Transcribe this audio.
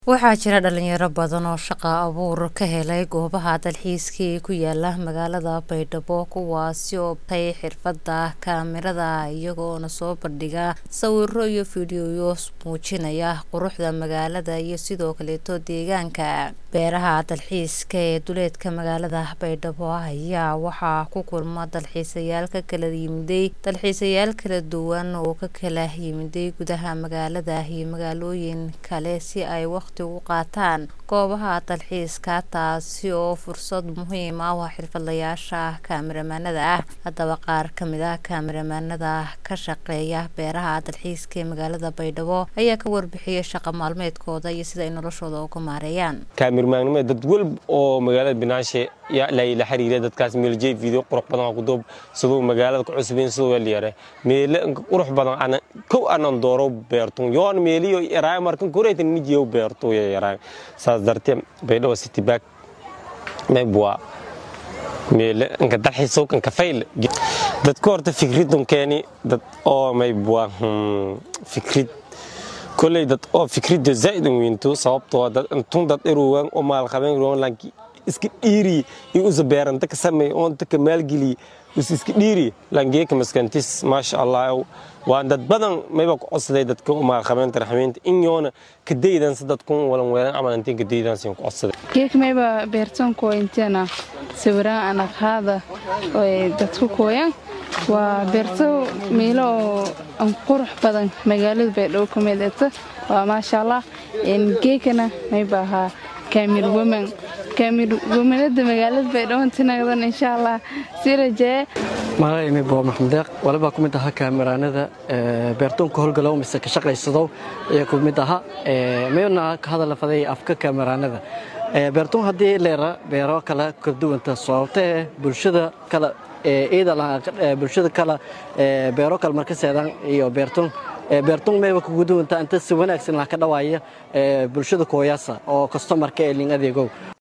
Waxaa jira dhalinyaro badan oo shaqo abuur ka helay goobaha dalxiiska ee ku yaala magaalada Baydhabo kuwaasi oo bartay xirfadda kamarada iyagoona soo bandhiga sawirro iyo fiidiyow muujinaya quruxda magaalada iyo sidoo kaleeto deegaanka. Beeraha dalxiiska ee duleedka magaalada Baydhabo ayaa waxaa ku kulma dalxiisayaal ka kala yimiday dalxiisayaal kala duwan oo ka kala yimiday gudaha magaalada iyo magaalooyin kale si ay waqti ugu qaataan goobaha dalxiiska taasi oo fursad muhiim ah u ah xirfadlayaasha kaamiramanada ah. Haddaba qaar ka mid ah kaamiramanada ka shaqeeya beeraha dalxiiska ee magaalada Baydhabo ayaa ka warbixiyay shaqo maalmeedkooda iyo sida ay noloshooda uga maareeyaan. kaamirmaannimada dad walba oo magaalada binaashe yaa la xiriira dadkaas meeljeey video qurux badan ku doob sidoo magaalada ku cusbeen sidoo weel yare meele qurux badan ana kow anan dooro beertun yoon meeliyo yaraay markan koreetan mijiyo beertu yaraay saas darteed Baydhabo City Park meebwa meele inka dalxiiso kan kafayl dadka horta fikridun keeni dad oo meebwa fikrid kolley dad oo fikridda zaa'id u weynto sababtoo dad intun dad iruwan oo maal qabeen ruwan lanki iska dhiiri iyo usa beeranta ka sameey oo inta ka maalgeli us iska dhiiri langeeka maskantis maasha allah waan dad badan mayba ku codsaday dadka u maal qabeen tarxamiinta in yoona ka daydan si dadku walan weelan camal intiin ka daydan siin ku codsaday geek mayba beertan ko inteena sawiraan ana qaada oo dadku kooyan waa beerto meelo oo aan qurux badan magaalada baydhabo ka mid ahta waa maasha allah geekana mayba ahaa kaamir woman kaamir womanada magaalada baydhabo tinagdan insha allah si rajee magacaymi boo maxamed deeq walibaa ku mid ahaa kaamiraanada beertoonka howlgalow mise ka shaqaysadow ayaa ku mid ahaa mayna ka hadala faday afka kaamiraanada beertoon haddii leera beero kale ka duwanta sababtee bulshada kale bulshada kale beero kale marka seedaan iyo beertoon beertoon mayba kugu duwanta inta si wanaagsan lah ka dhawaaya bulshada kooyaasa oo kastomarka ee ling adeegow